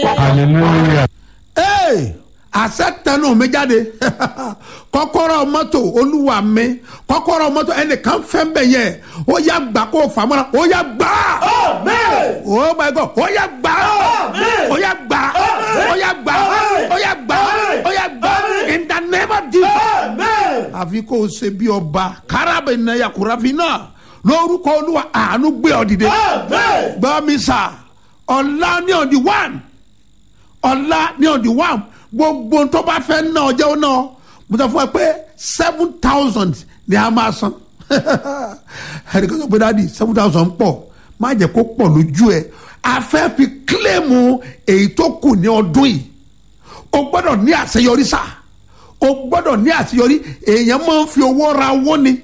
hallelujah. ee àṣẹ tẹnu mi jáde kọ́kọ́rọ́ mọ́tò olúwa mi kọ́kọ́rọ́ mọ́tò ẹnìkan fẹ́ bẹ̀ yẹ ó yá gbà kó o fàmọ́ra ó yá gbà oh my god ó yá gbà ó yá gbà ó yá gbà ó yá gbà ó yá gbà in the name of jesus àfi kó o ṣe bí ọba kárábẹ̀ náyà kúráfin náà lórúkọ olúwa àánú gbé ọ dìde gbọ́ mi sà ọ̀la ní on the one ọ̀la ní on the one gbogbo tó bá fẹ́ ná ọjọ́ náà mo sọ fún ẹ pé seven thousand ni a máa san ẹnì kan sọ pé dáàdi seven thousand pọ̀ má jẹ́ kó pọ̀ lójú ẹ a fẹ́ fi kílẹ̀mù èyí tó kù ní ọdún yìí o gbọ́dọ̀ ní àṣeyọrí sá o gbọ́dọ̀ ní àṣeyọrí èèyàn máa ń fi owó ra owó ni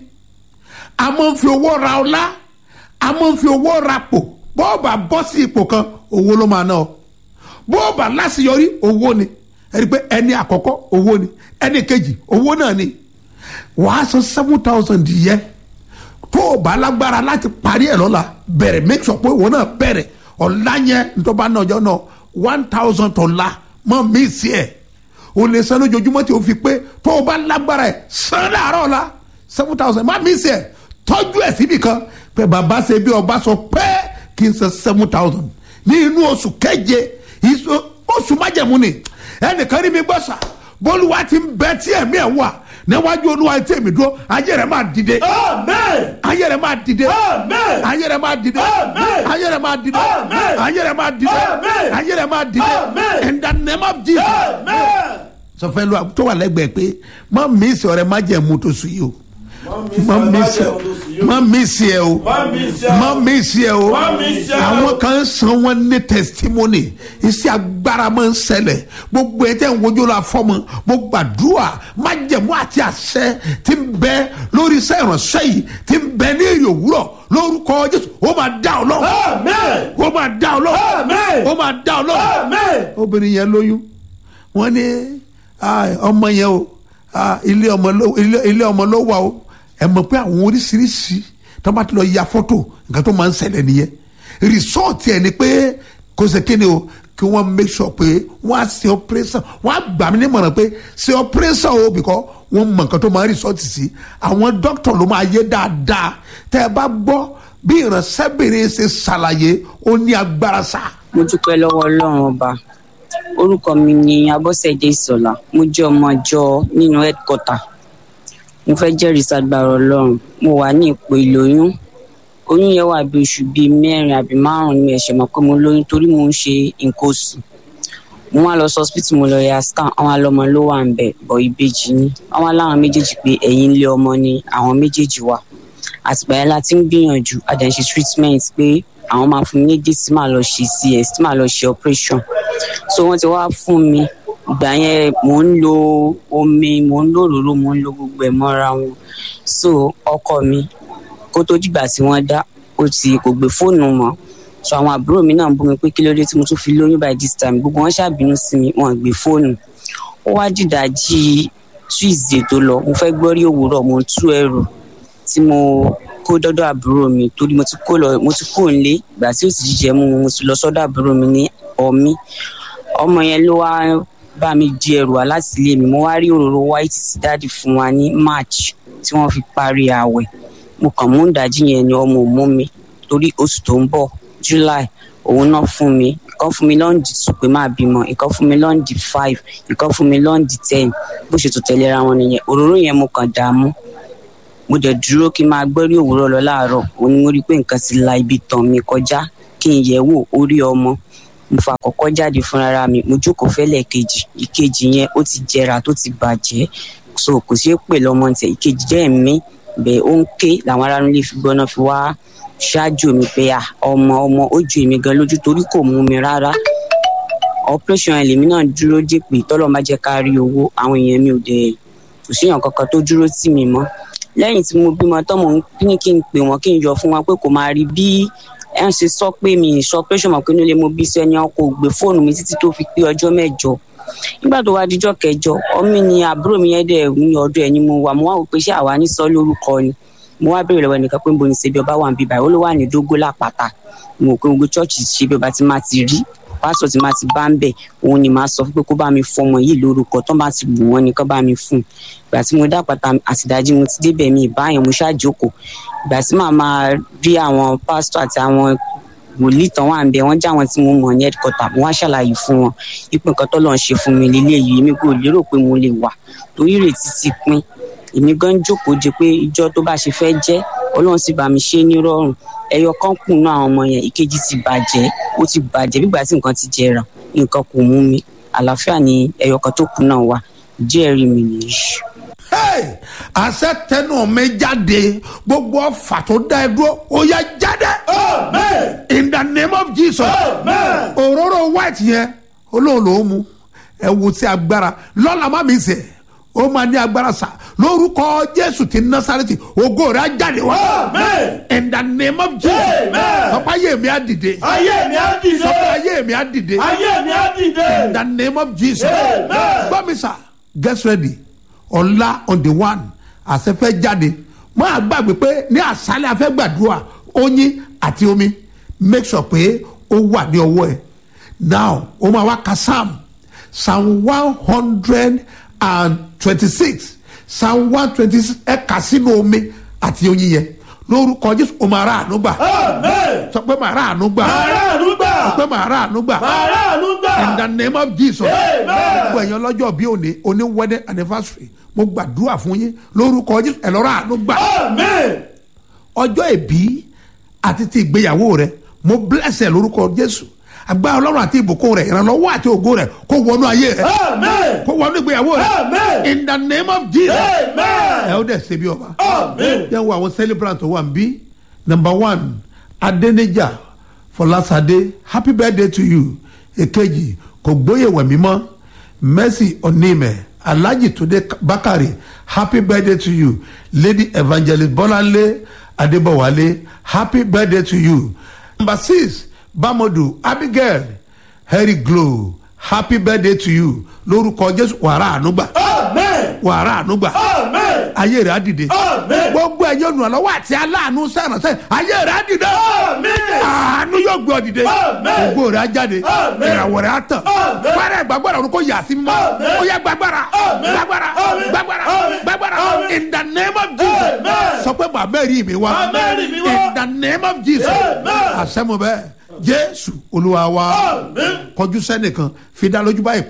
a máa ń fi owó ra ọlá a máa ń fi owó ra pò bọ́ọ̀bà bọ́ sí ipò kan owó ló máa ná ọ bọ́ọ̀bà láṣeyọrí owó ni ẹni pé ẹni àkọ́kọ́ owó ni ẹni kejì owó náà ni wàá san seven thousand yẹ tó o bá lágbára láti parí ẹ̀ lọ́la bẹ̀rẹ̀ make sure pé òun náà bẹ̀rẹ̀ ọ̀la yẹn ntọ́ba náà ọjọ́ náà one thousand ọ̀la mọ́ mí sí ẹ̀ o lè san lójoojúmọ́ tí o fi pé tó o bá lágbára ẹ̀ san láàárọ̀ ọ̀la seven thousand má mí sí ẹ̀ tọ́jú ẹ̀ síbi kan pé bàbá ṣe bí ọba sọ pé kí n san seven thousand ní inú oṣù keje ìṣó- oṣù májẹ̀mú ni ẹnìkan rí mi gbọ́ sà bólúwa ti ń bẹ tí ẹ̀mí ẹ̀ wà níwájú olúwa tí èmi dúró ayé rẹ̀ máa dìde ayé rẹ̀ máa dìde ayé rẹ̀ máa dìde ayé rẹ̀ máa dìde ayé rẹ̀ máa dìde ayé rẹ̀ máa dìde in the name of jesus sọfẹ́ lu tó wà lẹ́gbẹ̀ẹ́ pé má mísì ọ̀rẹ́ má jẹ̀ mú tó sùn yìí o má mísì má mísì ẹ o má mísì ẹ o àwọn kan ń san wọn ní testimony iṣẹ́ agbára máa ń ṣẹlẹ̀ gbogbo ẹ̀ tẹ́ ń wojú la fọ́mọ mo gbàdúrà má jẹ̀mú àti àṣẹ tí ń bẹ lórí iṣẹ́ ìránṣẹ́ yìí tí ń bẹ ní èrè òwúrọ̀ lórúkọ jésù ó máa dá ọ lọ́wọ́ ó máa dá ọ lọ́wọ́ ó máa dá ọ lọ́wọ́ obìnrin yẹn lóyún wọ́n ní ah, ọmọ yẹn o ah, ilé ọmọ ló ilé- ilé ọmọ ló wà o ẹ mọ̀ pé àwọn oríṣiríṣi tó bá ti lọ ya fọ́tò nǹkan tó máa ń ṣẹlẹ̀ nìyẹn rìsọ́ọ̀tì ẹ̀ ni pé kò ṣe kéde o kí wọ́n make sure pé wọ́n á ṣe operation wọ́n á gbà mí nímọ̀ràn pé ṣe operation o because wọ́n mọ̀ nǹkan tó máa ń rìsọ́ọ̀tì sí àwọn dókítà ló máa yé dáadáa tẹ́ ẹ bá gbọ́ bí ìránṣẹ́bìnrin ṣe ṣàlàyé ó ní agbára sáà mo dúpẹ́ lọ́wọ́ ọlọ́run ọba orúkọ mi ni abọ́sẹ̀dé ìsọ̀lá mo jẹ́ ọmọ àjọ nínú headquarter mo fẹ́ jẹ́rìí sagbára ọlọ́run mo wà ní ipò ìlóyún oyún yẹn wà bí oṣù bíi mẹ́rin àbí márùn-ún ni ẹ̀ṣẹ̀ mọ̀ pé mo lóyún torí mo ń ṣe nǹkan oṣù mo wá lọ sí hospital mo lọ ya scan àwọn alọmọ ló wà ń bẹ bọ ìbejì ni àwọn aláwọn méjèèjì pé ẹ̀yìn ilé ọmọ ni àwọn méjèèjì wà àtìgbà yẹn la ti ń gbìyànjú àdẹ̀ṣe treatment pé àwọn máa fún mi ní date tí màá lọ ṣe cs tí màá lọ ṣe operation so wọ́n ti wá fún mi ìgbà yẹn mò ń lo omi mò ń lo òróró mò ń lo gbogbo ẹ̀ mọ́ra wọn so ọkọ mi kó tó dìgbà tí wọ́n dá ó ti kò gbé fóònù mọ́ so àwọn àbúrò mi náà ń bú mi pé kí ló dé tí mo tún fi lóyún by this time gbogbo wọn ṣàbínú sí mi wọn gbé fóònù ó wá dìdájí tuesday tó lọ mo fẹ́ gbọ́rí òwúrọ̀ mo ń tú ẹrù tí mo kó dọ́dọ̀ àbúrò mi torí mo ti kó lọ mo ti kó nílé ìgbà tí ó sì jíjẹ mú mo ti lọ sọ́dọ̀ àbúrò mi ní ọmí ọmọ yẹn ló wá bá mi di ẹrù wá láti ilé mi mo wá rí òróró white sí dáàdì fún wa ní march tí wọ́n fi parí ààwẹ̀ mo kàn mú ìdájí yẹn ni ọmọ ò mú mi torí oṣù tó ń bọ̀ july òun náà fún mi ìkan fún mi lọ́ǹdì tù pé máa bímọ ìkan fún mi lọ́ǹdì five ìkan fún mi lọ́ǹdì ten bó ṣe tó tẹ̀léra wọn nìyẹn òróró yẹn mo kàn dààmú mo dẹ̀ dúró kí n máa gbọ́rí òwúrọ̀ lọ láàárọ̀ òun ni mo rí i pé nǹkan ti la ibi tàn mí kọjá kí n yẹ̀ wò orí ọmọ mo fà kọ́kọ́ jáde fúnra mi mo jókòó fẹ́lẹ̀ kejì ìkejì yẹn ó ti jẹrà tó ti bàjẹ́ so kò sí pè lọ́mọ tẹ̀ ìkejì jẹ́ mi bẹ́ẹ̀ ó ń ké làwọn ará nílé fi gbọ́ná fi wá ṣáájú mi pé à ọmọ ọmọ ó ju èmi gan lójú torí kò mú mi rárá operation ẹ̀ lèmi náà dúró dé pé tọ́lọ́ má jẹ́ ká rí owó àwọn èèyàn mi ò dẹ̀ kò síyàn kankan tó dúró tì mí mọ́ lẹ́yìn tí mo bímọ tán mò ń ní kí n pè wọ́n kí n yọ fún wọn pé kò máa rí bí ẹ̀ ń ṣe sọ pé mi ì sọ operation mọ̀ pé nílé mo bí sẹ́ni ọkọ̀ ògbé fóònù mi títí tó fi pé ọjọ́ mẹ́jọ nígbà tó wá díjọ́ kẹjọ ọmọ ni àbúrò mi yẹn dẹ̀ ní ọdún ẹ̀ ni mo wà mo wá wò pé ṣé àwa ní sọ lórúkọ ni mo wá béèrè lọ́wọ́ ẹnìkan pé ń bo ní ṣebí ọba wà ń bí báyìí ó ló wà ní dógó lápáta mo rò pé gbogbo chọ́ọ̀chì ṣebí ọba ti máa ti rí pásítọ̀ tí máa ti bá ń bẹ̀ òun ni màá sọ fún pé kó bá mi fọmọ yìí lórúkọ tó bá ti bù wọ́n ni kó bá mi fún un ìgbà tí mo dápàtà àtìdájí mo ti débẹ̀ mi ìbáyẹn mo ṣáàjókòó ìgbà tí màá máa rí àwọn pásítọ̀ àti àwọn wòlíì tán wà ń bẹ wọn já àwọn tí mo mọ ní headquarter mo wá ṣàlàyé fún wọn ipò nǹkan tó lọ́n ṣe fún mi lélẹ́yìí èmi kò lérò pé mo lè wà torí ìrètí ti pín èmi gan jókòó de pé ìjọ tó bá ṣe fẹ́ jẹ́ ọlọ́run sì bá mi ṣe é nírọ̀rùn ẹyọ kan kù náà àwọn ọmọ yẹn ìkejì ti bàjẹ́ ó ti bàjẹ́ bí ìgbà tí nǹkan ti jẹrà nǹkan kò mú mi àlàáfíà ni ẹyọ kan tó kù náà wà ìjẹ́rìí mi nìyí. Hey, àṣẹ tẹnu mi jáde gbogbo ọfà tó dá ẹ dúró ó yá jáde. Amen. in the name of jesus. Amen. òróró white yẹn olóhùn ló mú ẹ wo sí agbára lọ́la má mi sè ó máa ní agbára sá lórúkọ jésù ti násàrẹ́tì ògo rẹ̀ á jáde wá. Amen. in the name of jesus. Amen. sọpá ayé mi á dìde. Ayé mi á dìde. sọpá ayé mi á dìde. Ayé mi á in dìde. the name of jesus. Amen. gbọ́ mi sà get ready ọ̀la on the one àṣẹfẹ́ jáde mọ́ àgbàgbé pé ní àṣálẹ̀ afẹ́ gbàdúrà oyin àti omi make sure pé ó wà ní ọwọ́ ẹ̀ now ó máa wá ka psalm psalm one hundred and twenty-six psalm one twenty-six ẹ kà sínú omi àti oyin yẹn lórúkọ jésù ó máa rà àánú gbà Amen. sọ pé máa rà àánú gbà Màránù gbà. sọ pé máa rà àánú gbà Màránù in the gbà. name of jesus Amen. gbogbo ẹ̀yàn lọ́jọ́ bí òní òní wedding anniversary mo gbàdúrà fún yín lórúkọ jésù ẹ̀ lọ́rọ̀ àánú gbà Amen. ọjọ́ ìbí àti ti ìgbéyàwó rẹ mo bless ẹ lórúkọ jésù agbára ọlọ́run àti ìbùkún rẹ ìrànlọ́wọ́ àti ògo rẹ kó wọnú ayé rẹ Amen. kó wọnú ìgbéyàwó rẹ Amen. in the name of jesus ẹ Amen. ó dẹ̀ ṣe bí ọba Amen. yẹn wo àwọn celebrant tó wà ń bí number one adenija fọlásadé happy birthday to you èkejì kò gbóyè wẹ̀mí mọ́ mercy onímẹ̀ alhaji tunde bakari happy birthday to you lady evangelist bọ́láńlé adébọ̀wálé happy birthday to you number six bamodu abigail harry glow happy birthday to you lórúkọ jésù wàrà ànúgbà Amen. wàrà ànúgbà Amen. ayé rẹ̀ á dìde Amen. gbogbo ẹ̀yọ́ olùrànlọ́wọ́ àti aláàánú sẹ́ràn sẹ́yìn ayé rẹ̀ á dìde Amen. àánú yóò gbé ọ dìde Amen. ògo rẹ̀ á jáde Amen. ìràwọ̀ rẹ̀ á tàn Amen. fẹ́rẹ̀ gbàgbọ́dọ̀ ọ̀run kò yà sí mímọ́ Amen. ó yẹ gbàgbára Amen. gbàgbára Amen. gbàgbára Amen. gbàgbára Amen. in the name of jesus Amen. sọ pé bàbá rí mi wá Bàbá rí mi wá. in the name of jesus Amen. àṣẹ mo bẹ́ẹ̀ jésù olúwa wa Amen. kọjú sẹ́nìkan fi dá lójú báyìí